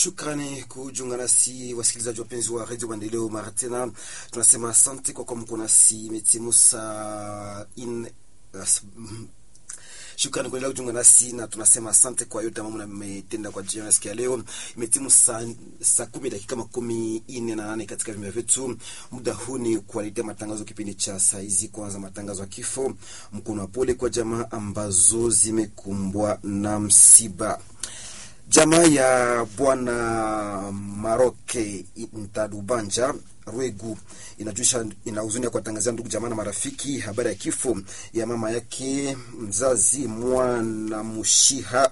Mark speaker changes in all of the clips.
Speaker 1: Shukrani kujiunga nasi wasikilizaji wapenzi wa redio Maendeleo. Mara tena tunasema asante kwa kuwa mko nasi. Imetimu saa in Shukrani kuendelea kujiunga nasi na tunasema asante kwa yote ambayo mmetenda kwa jioni siku ya leo. Imetimu saa saa kumi dakika makumi nne na nane katika vimea vyetu. Muda huu ni kuwaletea matangazo kipindi cha saa hizi. Kwanza matangazo ya kifo, mkono wa pole kwa jamaa ambazo zimekumbwa na msiba. Jamaa ya bwana Maroke Ntadubanja Rwegu inajuisha ina huzuni ya kuwatangazia ndugu jamaa na marafiki habari ya kifo ya mama yake mzazi mwana Mushiha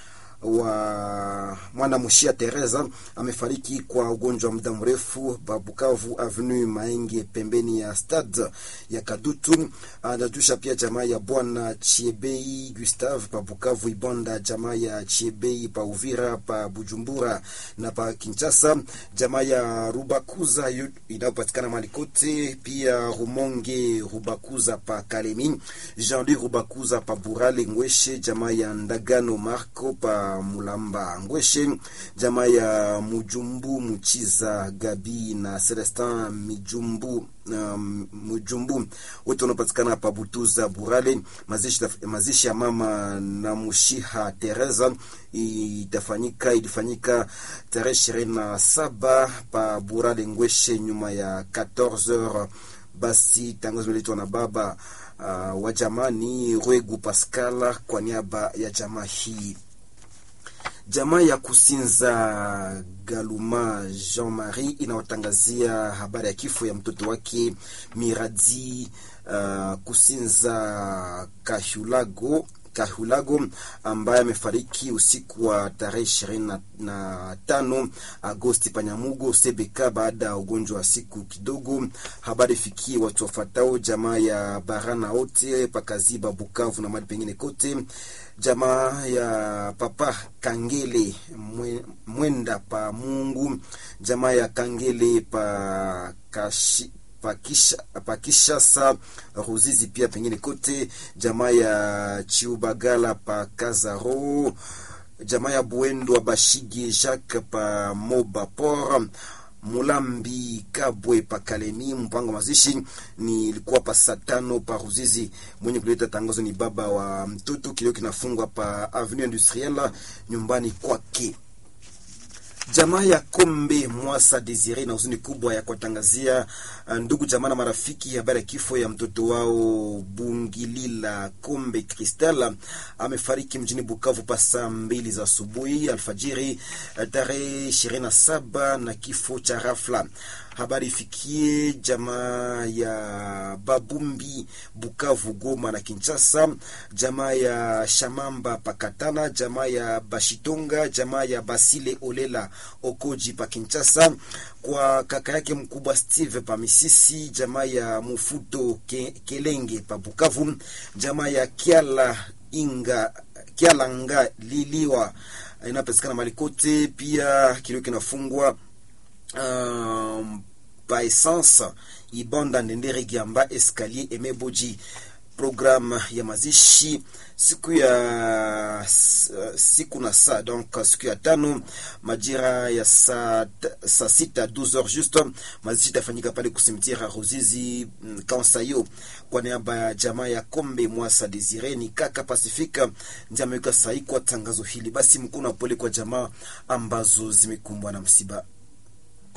Speaker 1: wa mwana Mushia Teresa amefariki kwa ugonjwa wa muda mrefu pa Bukavu Avenue Maenge pembeni ya stade ya Kadutu. Anatusha pia jamaa ya bwana Chiebei Gustave pa Bukavu Ibonda, jamaa ya Chiebei pa Uvira pa Bujumbura na pa Kinshasa, jamaa ya Rubakuza inayopatikana mali kote, pia Rumonge Rubakuza pa Kalemi, Jean-Louis Rubakuza pa Burale Ngweshe, jamaa ya Ndagano Marco pa Mulamba Ngweshe, jamaa ya Mujumbu Muchiza Gabi na Celestin Mijumbu um, Mujumbu wote wanapatikana pa Butuza Burale. Mazishi, mazishi ya mama na Mushiha Teresa itafanyika ilifanyika tarehe ishirini na saba pa Burale Ngweshe nyuma ya 14h. Basi tangazo liletwa na baba uh, wa jamani Rwegu Pascal kwa niaba ya jamaa hii jamaa ya Kusinza Galuma Jean Marie inawatangazia habari ya kifo ya mtoto wake Miradi uh, Kusinza Kahulago Kahulago ambaye amefariki usiku wa tarehe ishirini na tano Agosti Panyamugo Sebeka baada ya ugonjwa wa siku kidogo. Habari fikie watu wafatao jamaa ya Barana wote pakaziba Bukavu na mali pengine kote, jamaa ya Papa Kangele Mwenda pa Mungu, jamaa ya Kangele pa Kashi pakisha pakishasa Ruzizi pia pengine kote, jamaa ya Chiubagala pa Kazaro, jamaa ya Buendo Bashige Jacques pa Moba Port Mulambi Kabwe pa Kalemi. Mpango mazishi ni ilikuwa pa saa tano pa Ruzizi. Mwenye kuleta tangazo ni baba wa mtoto, kilio kinafungwa pa Avenue Industrielle nyumbani kwake. Jamaa ya Kombe Mwasa Desire na huzuni kubwa ya kuwatangazia ndugu jamaa na marafiki habari ya kifo ya mtoto wao Bungilila Kombe Kristal amefariki mjini Bukavu pa saa mbili za asubuhi alfajiri tarehe ishirini na saba na kifo cha rafla. Habari ifikie jamaa ya Babumbi Bukavu, Goma na Kinshasa, jamaa ya Shamamba Pakatana, jamaa ya Bashitonga, jamaa ya Basile Olela Okoji pa Kinshasa, kwa kaka yake mkubwa Steve pa Misisi, jamaa ya Mufuto Ke, Kelenge pa Bukavu, jamaa ya Kiala Inga Kialanga Liliwa inapatikana malikote, pia kilio kinafungwa Um, pa essence Ibonda Ndendere Giamba Escalier Emeboji. Programu ya mazishi siku ya siku na saa donc siku ya tano majira ya saa saa sita 12h juste, mazishi itafanyika pale kusimtira Ruzizi Kansayo kwa niaba ya jamaa ya Kombe Mwasa Desire ni kaka Pasifika ndiye ameweka sahihi kwa tangazo hili. Basi mkono wa pole kwa jamaa ambazo zimekumbwa na msiba